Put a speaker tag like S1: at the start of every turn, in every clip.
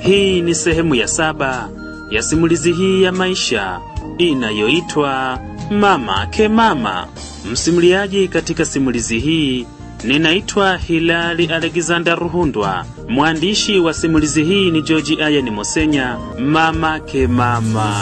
S1: Hii ni sehemu ya saba ya simulizi hii ya maisha inayoitwa Mama ke Mama. Msimuliaji katika simulizi hii ninaitwa Hilali Alexander Ruhundwa. Mwandishi wa simulizi hii ni George Ayani Mosenya. Mama ke Mama.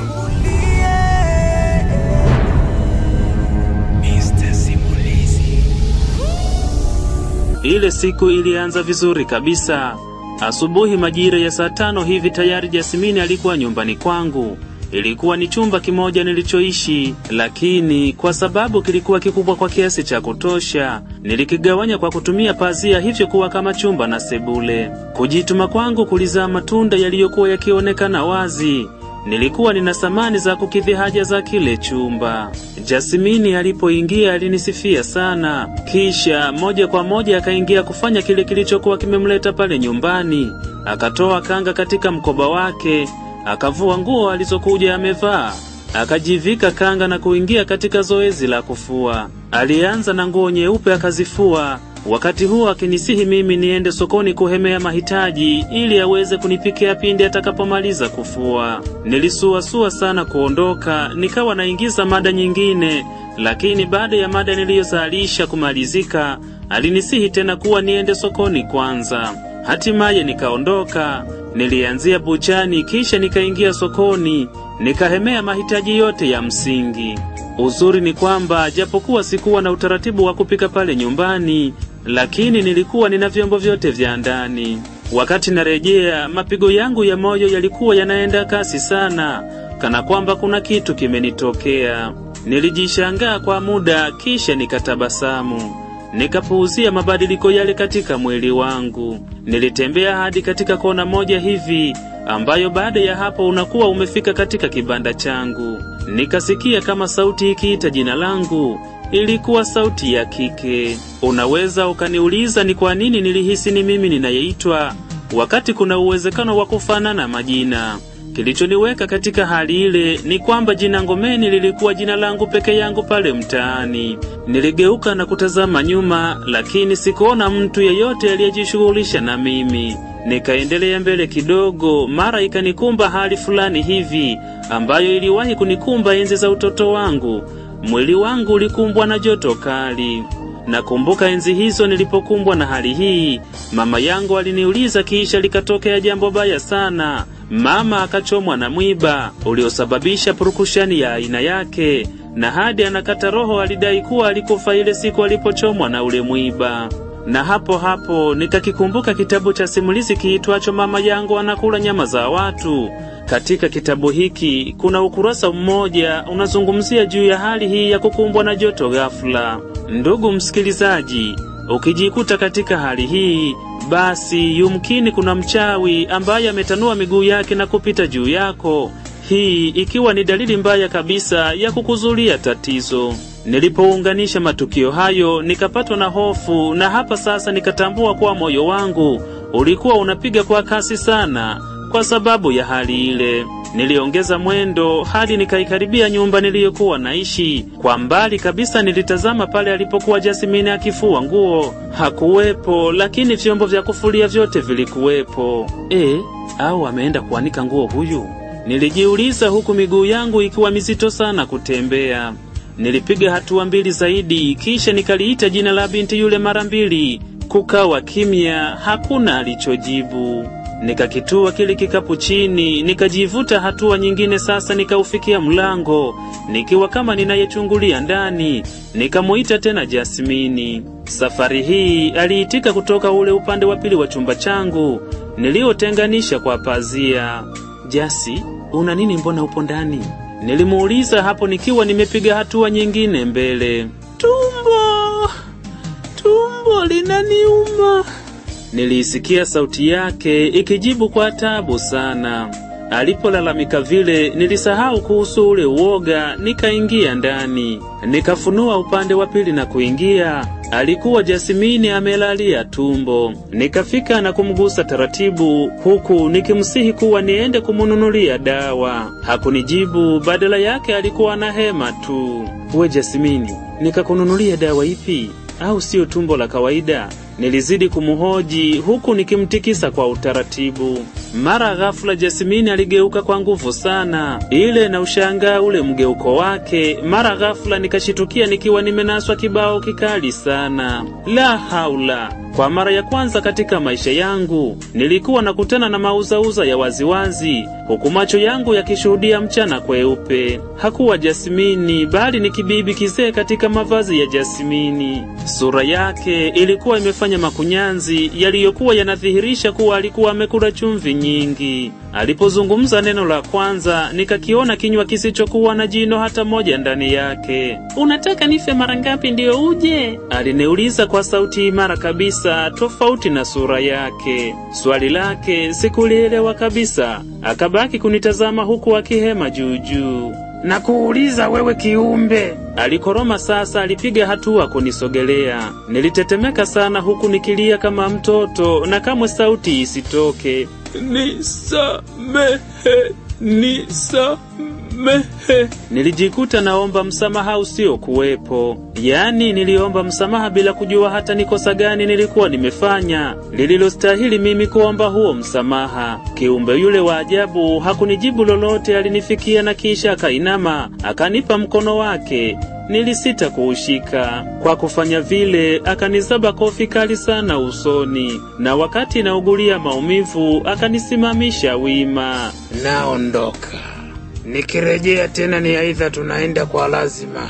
S1: Ile siku ilianza vizuri kabisa. Asubuhi majira ya saa tano hivi tayari Jasmini alikuwa nyumbani kwangu. Ilikuwa ni chumba kimoja nilichoishi, lakini kwa sababu kilikuwa kikubwa kwa kiasi cha kutosha, nilikigawanya kwa kutumia pazia, hivyo kuwa kama chumba na sebule. Kujituma kwangu kulizaa matunda yaliyokuwa yakionekana wazi. Nilikuwa nina samani za kukidhi haja za kile chumba. Jasmini alipoingia alinisifia sana, kisha moja kwa moja akaingia kufanya kile kilichokuwa kimemleta pale nyumbani. Akatoa kanga katika mkoba wake, akavua nguo alizokuja amevaa, akajivika kanga na kuingia katika zoezi la kufua. Alianza na nguo nyeupe akazifua, wakati huo akinisihi mimi niende sokoni kuhemea mahitaji ili aweze kunipikia pindi atakapomaliza kufua. Nilisuasua sana kuondoka, nikawa naingiza mada nyingine, lakini baada ya mada niliyozalisha kumalizika, alinisihi tena kuwa niende sokoni kwanza. Hatimaye nikaondoka, nilianzia buchani, kisha nikaingia sokoni, nikahemea mahitaji yote ya msingi. Uzuri ni kwamba japokuwa sikuwa na utaratibu wa kupika pale nyumbani, lakini nilikuwa nina vyombo vyote vya ndani. Wakati narejea, mapigo yangu ya moyo yalikuwa yanaenda kasi sana, kana kwamba kuna kitu kimenitokea. Nilijishangaa kwa muda, kisha nikatabasamu. Nikapuuzia mabadiliko yale katika mwili wangu. Nilitembea hadi katika kona moja hivi ambayo baada ya hapo unakuwa umefika katika kibanda changu. Nikasikia kama sauti ikiita jina langu. Ilikuwa sauti ya kike. Unaweza ukaniuliza ni kwa nini nilihisi ni mimi ninayeitwa, wakati kuna uwezekano wa kufanana majina. Kilichoniweka katika hali ile ni kwamba jina Ngomeni lilikuwa jina langu peke yangu pale mtaani. Niligeuka na kutazama nyuma, lakini sikuona mtu yeyote aliyejishughulisha na mimi. Nikaendelea mbele kidogo, mara ikanikumba hali fulani hivi ambayo iliwahi kunikumba enzi za utoto wangu. Mwili wangu ulikumbwa na joto kali. Nakumbuka enzi hizo nilipokumbwa na hali hii, mama yangu aliniuliza, kisha likatokea jambo baya sana. Mama akachomwa na mwiba uliosababisha purukushani ya aina yake, na hadi anakata roho alidai kuwa alikufa ile siku alipochomwa na ule mwiba. Na hapo hapo nikakikumbuka kitabu cha simulizi kiitwacho Mama yangu anakula nyama za watu. Katika kitabu hiki kuna ukurasa mmoja unazungumzia juu ya hali hii ya kukumbwa na joto ghafla. Ndugu msikilizaji, ukijikuta katika hali hii, basi yumkini kuna mchawi ambaye ametanua miguu yake na kupita juu yako, hii ikiwa ni dalili mbaya kabisa ya kukuzulia tatizo. Nilipounganisha matukio hayo, nikapatwa na hofu, na hapa sasa nikatambua kuwa moyo wangu ulikuwa unapiga kwa kasi sana kwa sababu ya hali ile. Niliongeza mwendo hadi nikaikaribia nyumba niliyokuwa naishi. Kwa mbali kabisa nilitazama pale alipokuwa Jasmine akifua nguo. Hakuwepo, lakini vyombo vya kufulia vyote vilikuwepo. E, au ameenda kuanika nguo huyu? Nilijiuliza huku miguu yangu ikiwa mizito sana kutembea. Nilipiga hatua mbili zaidi, kisha nikaliita jina la binti yule mara mbili. Kukawa kimya, hakuna alichojibu. Nikakitua kile kikapu chini, nikajivuta hatua nyingine. Sasa nikaufikia mlango, nikiwa kama ninayechungulia ndani. Nikamuita tena Jasmini. Safari hii aliitika kutoka ule upande wa pili wa chumba changu niliotenganisha kwa pazia. Jasi, una nini? Mbona upo ndani? Nilimuuliza hapo nikiwa nimepiga hatua nyingine mbele. Tumbo, tumbo linaniuma. Niliisikia sauti yake ikijibu kwa tabu sana. Alipolalamika vile, nilisahau kuhusu ule uoga, nikaingia ndani. Nikafunua upande wa pili na kuingia. Alikuwa Jasmini amelalia tumbo. Nikafika na kumgusa taratibu, huku nikimsihi kuwa niende kumununulia dawa. Hakunijibu, badala yake alikuwa na hema tu. We Jasmini, nikakununulia dawa ipi? Au siyo tumbo la kawaida? Nilizidi kumhoji huku nikimtikisa kwa utaratibu. Mara ghafula Jasmini aligeuka kwa nguvu sana, ile na ushangaa ule mgeuko wake. Mara ghafula nikashitukia nikiwa nimenaswa kibao kikali sana. La haula! Kwa mara ya kwanza katika maisha yangu nilikuwa nakutana na mauzauza ya waziwazi, huku macho yangu yakishuhudia mchana kweupe. Hakuwa Jasmini, bali ni kibibi kizee katika mavazi ya Jasmini. Sura yake ilikuwa imefanya makunyanzi yaliyokuwa yanadhihirisha kuwa alikuwa amekula chumvi nyingi. Alipozungumza neno la kwanza, nikakiona kinywa kisichokuwa na jino hata moja ndani yake. Unataka nife mara ngapi ndiyo uje? Aliniuliza kwa sauti imara kabisa, tofauti na sura yake. Swali lake sikulielewa kabisa, akabaki kunitazama huku akihema juujuu.
S2: na kuuliza wewe kiumbe,
S1: Alikoroma sasa, alipiga hatua kunisogelea. Nilitetemeka sana huku nikilia kama mtoto na kamwe sauti isitoke. Nisamehe, nisamehe. Nilijikuta naomba msamaha usiokuwepo, yaani niliomba msamaha bila kujua hata ni kosa gani nilikuwa nimefanya lililostahili mimi kuomba huo msamaha. Kiumbe yule wa ajabu hakunijibu lolote, alinifikia na kisha akainama akanipa mkono wake. Nilisita kuushika. Kwa kufanya vile, akanizaba kofi kali sana usoni, na wakati naugulia maumivu, akanisimamisha wima.
S2: naondoka. Nikirejea tena ni aidha tunaenda kwa lazima,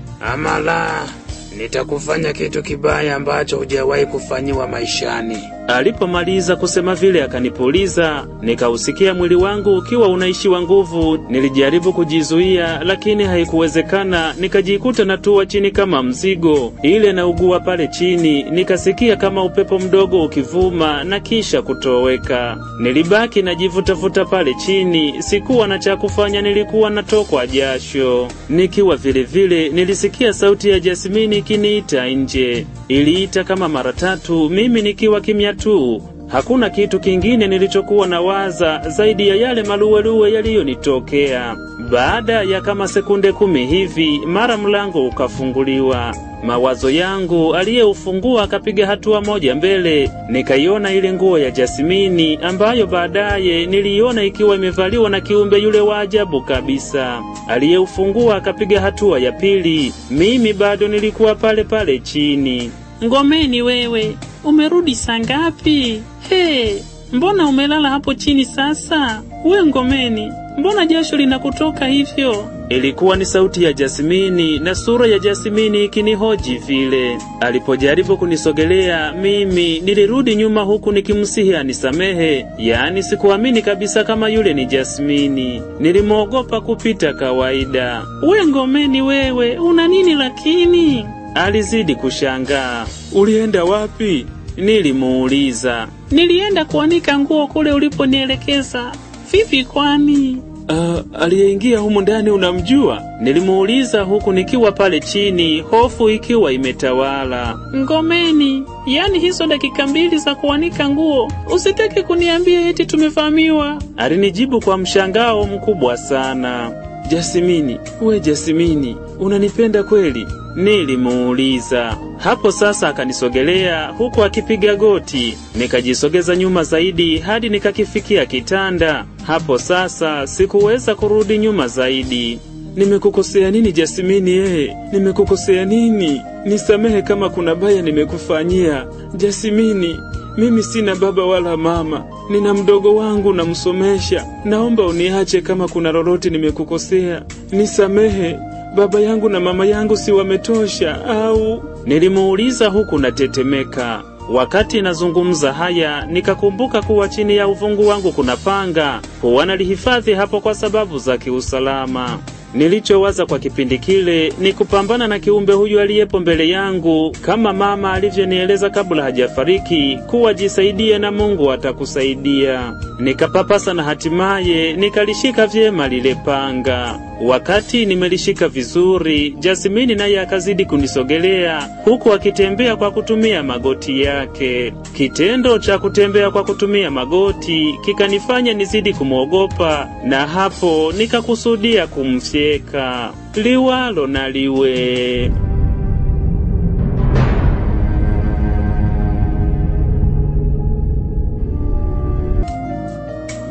S2: ama la, nitakufanya kitu kibaya ambacho hujawahi kufanyiwa maishani.
S1: Alipomaliza kusema vile akanipuliza, nikausikia mwili wangu ukiwa unaishiwa nguvu. Nilijaribu kujizuia, lakini haikuwezekana. Nikajikuta natua chini kama mzigo, ile naugua pale chini. Nikasikia kama upepo mdogo ukivuma na kisha kutoweka. Nilibaki najivutavuta pale chini, sikuwa na cha kufanya, nilikuwa natokwa jasho. Nikiwa vile vile, nilisikia sauti ya Jasmini ikiniita nje. Iliita kama mara tatu, mimi nikiwa kimya tu. Hakuna kitu kingine nilichokuwa na waza zaidi ya yale maluweluwe yaliyonitokea. Baada ya kama sekunde kumi hivi, mara mlango ukafunguliwa. Mawazo yangu aliyeufungua akapiga hatua moja mbele, nikaiona ile nguo ya Jasmini ambayo baadaye niliiona ikiwa imevaliwa na kiumbe yule wa ajabu kabisa. Aliyeufungua akapiga hatua ya pili, mimi bado nilikuwa pale pale chini.
S3: Ngomeni wewe, umerudi saa ngapi? He, mbona umelala hapo chini sasa? We Ngomeni, mbona jasho linakutoka hivyo?
S1: Ilikuwa ni sauti ya Jasmini na sura ya Jasmini ikinihoji vile. Alipojaribu kunisogelea mimi, nilirudi nyuma huku nikimsihi anisamehe, yaani sikuamini kabisa kama yule ni Jasmini. Nilimwogopa kupita kawaida.
S3: We Ngomeni wewe, una nini lakini?
S1: Alizidi kushangaa. Ulienda wapi? Nilimuuliza.
S3: Nilienda kuanika nguo kule uliponielekeza. Vipi kwani?
S1: Uh, aliyeingia humu ndani unamjua? Nilimuuliza huku nikiwa pale chini, hofu ikiwa imetawala.
S3: Ngomeni, yaani hizo dakika mbili za kuanika nguo, usitaki kuniambia eti tumevamiwa.
S1: Alinijibu kwa mshangao mkubwa sana. Jasimini, we Jasimini, unanipenda kweli? Nilimuuliza. Hapo sasa akanisogelea huku akipiga goti, nikajisogeza nyuma zaidi hadi nikakifikia kitanda. Hapo sasa sikuweza kurudi nyuma zaidi. Nimekukosea nini Jasimini? Eh, nimekukosea nini? Nisamehe kama kuna baya nimekufanyia Jasimini. Mimi sina baba wala mama, nina mdogo wangu namsomesha. Naomba uniache kama kuna lolote nimekukosea, nisamehe. Baba yangu na mama yangu si wametosha au? Nilimuuliza huku natetemeka. Wakati nazungumza haya, nikakumbuka kuwa chini ya uvungu wangu kuna panga, huwa nalihifadhi hapo kwa sababu za kiusalama. Nilichowaza kwa kipindi kile ni kupambana na kiumbe huyu aliyepo mbele yangu, kama mama alivyonieleza kabla hajafariki kuwa jisaidie na Mungu atakusaidia. Nikapapasa na hatimaye nikalishika vyema lile panga. Wakati nimelishika vizuri, Jasmini naye akazidi kunisogelea huku akitembea kwa kutumia magoti yake. Kitendo cha kutembea kwa kutumia magoti kikanifanya nizidi kumwogopa, na hapo nikakusudia kumfyeka. Liwalo na liwe.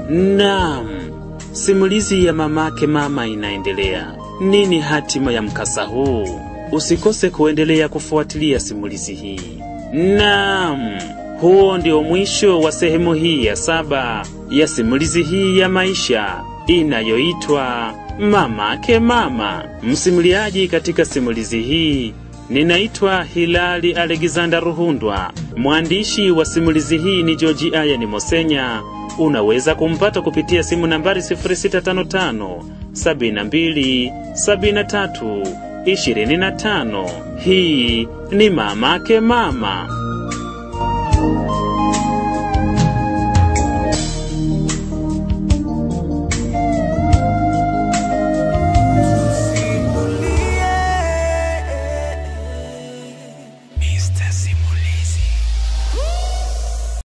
S1: Naam, simulizi ya mamake mama inaendelea. Nini hatima ya mkasa huu? Usikose kuendelea kufuatilia simulizi hii. Naam, huo ndio mwisho wa sehemu hii ya saba ya simulizi hii ya maisha inayoitwa Mamake Mama. Msimuliaji katika simulizi hii ninaitwa Hilali Alexander Ruhundwa. Mwandishi wa simulizi hii ni George Ayani Mosenya. Unaweza kumpata kupitia simu nambari 0655 72 73 25. Hii ni Mamake Mama.
S4: Mr. Simon.